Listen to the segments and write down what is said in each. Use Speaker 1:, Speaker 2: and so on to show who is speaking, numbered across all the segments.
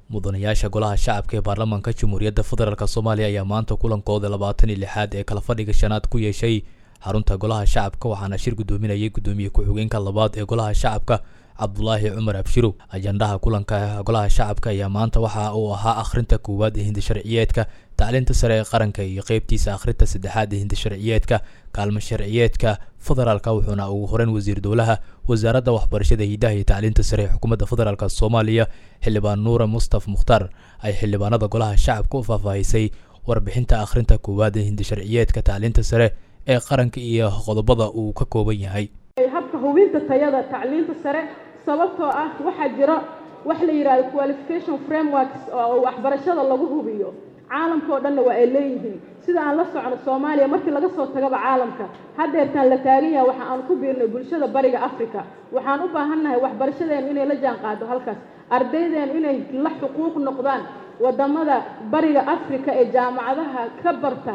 Speaker 1: mudanayaasha golaha shacabka ee baarlamaanka jamhuuriyadda federaalk soomaaliya ayaa maanta kulankooda labaatan iyo lixaad ee kala fadhiga shanaad ku yeeshay xarunta golaha shacabka waxaana shir guddoominayay guddoomiye ku-xigeenka labaad ee golaha shacabka cabdulaahi cumar abshirow ajandaha kulanka golaha shacabka ayaa maanta waxa uu ahaa akhrinta koowaad ee hindisharciyeedka tacliinta sare ee qaranka iyo qeybtiisa akhrinta saddexaad ee hindisharciyeedka kaalmo sharciyeedka federaalka wuxuuna ugu horeyn wasiir dowlaha wasaaradda waxbarashada hidaha iyo tacliinta sare ee xukuumadda federaalk soomaaliya xildhibaan nuure mustaf mukhtaar ay xildhibaanada golaha shacabka u faahfaahisay warbixinta akhrinta koowaad ee hindisharciyeedka tacliinta sare ee qaranka iyo qodobada uu ka kooban yahay
Speaker 2: habka hubinta tayada tacliinta sare sababtoo ah waxaa jira wax la yidhahdo qualification frameworks oo waxbarashada lagu hubiyo caalamka oo dhanna waa ay leeyihiin sida aan la socno soomaaliya markii laga soo tagaba caalamka haddeertaan la taagan yahay waxa aan ku biirnay bulshada bariga africa waxaan u baahannahay waxbarashadeenu inay la jaan qaado halkaas ardaydeenu inay la xuquuq noqdaan waddamada bariga africa ee jaamacadaha ka barta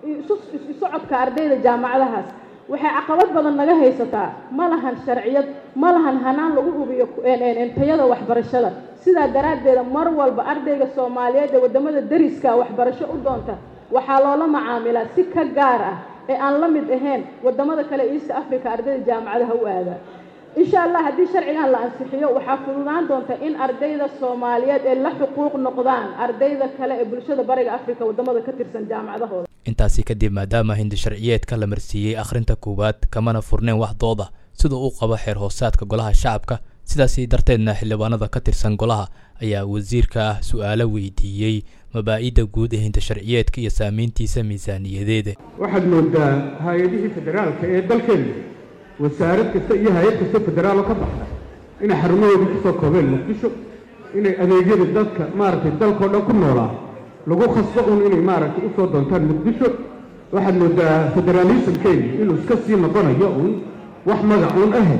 Speaker 2: socodka ardayda jaamacadahaas waxay caqabad badan naga haysataa ma lahan sharciyad ma lahan hanaan lagu hubiyo tayada waxbarashada sidaa daraaddeeda mar walba ardayga soomaaliyeed ee waddamada dariska waxbarasho u doonta waxaa loola macaamilaa si ka gaar ah ee aan la mid ahayn waddamada kale east africa ardayda jaamacadaha u aada insha allah haddii sharcigan la ansixiyo waxaa fududaan doonta in ardayda soomaaliyeed ee la xuquuq noqdaan ardayda kale ee bulshada bariga africa waddamada ka tirsan jaamacadahooda
Speaker 1: intaasi kadib maadaama hindisharciyeedka la marsiiyey akhrinta koowaad kamana furneen wax dooda sida uu qabo xeer hoosaadka golaha shacabka sidaasi darteedna xildhibaanada ka tirsan golaha ayaa wasiirka ah su-aalo weydiiyey mabaa-ida guud ee hindisharciyeedka iyo saameyntiisa miisaaniyadeeda
Speaker 3: waxaad moodaa hay-adihii federaalka ee dalkeena wasaarad kasta iyo hay-ad kasta federaalo ka baxda inay xarumahoodii kusoo koobeen muqdisho inay adeegyada dadka maaragtay dalkao dhan ku noolaa lagu khasbo un inay maaragtay usoo doontaan muqdisho waxaad moodaa federaalismkeeni inuu iska sii noqonayo uun wax magac uun ahe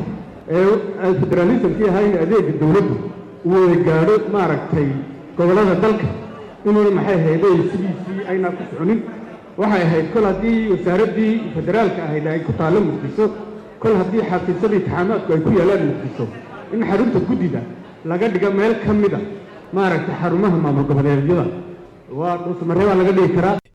Speaker 3: ee federaalismkii ahaa in adeega dowladdu uu wada gaadho maaragtay gobollada dalka inuuna maxay hayday sidiisii aynaa ku soconin waxay ahayd kol haddii wasaaraddii federaalka ahayd ay ku taallo muqdisho kol haddii xafiisadii taxaamaadku ay ku yaalaan muqdisho in xarunta guddida laga dhigo meel ka mid a maaragtay xarumaha maamul goboleedyada waa dhuusamareebaa laga dhigi karaa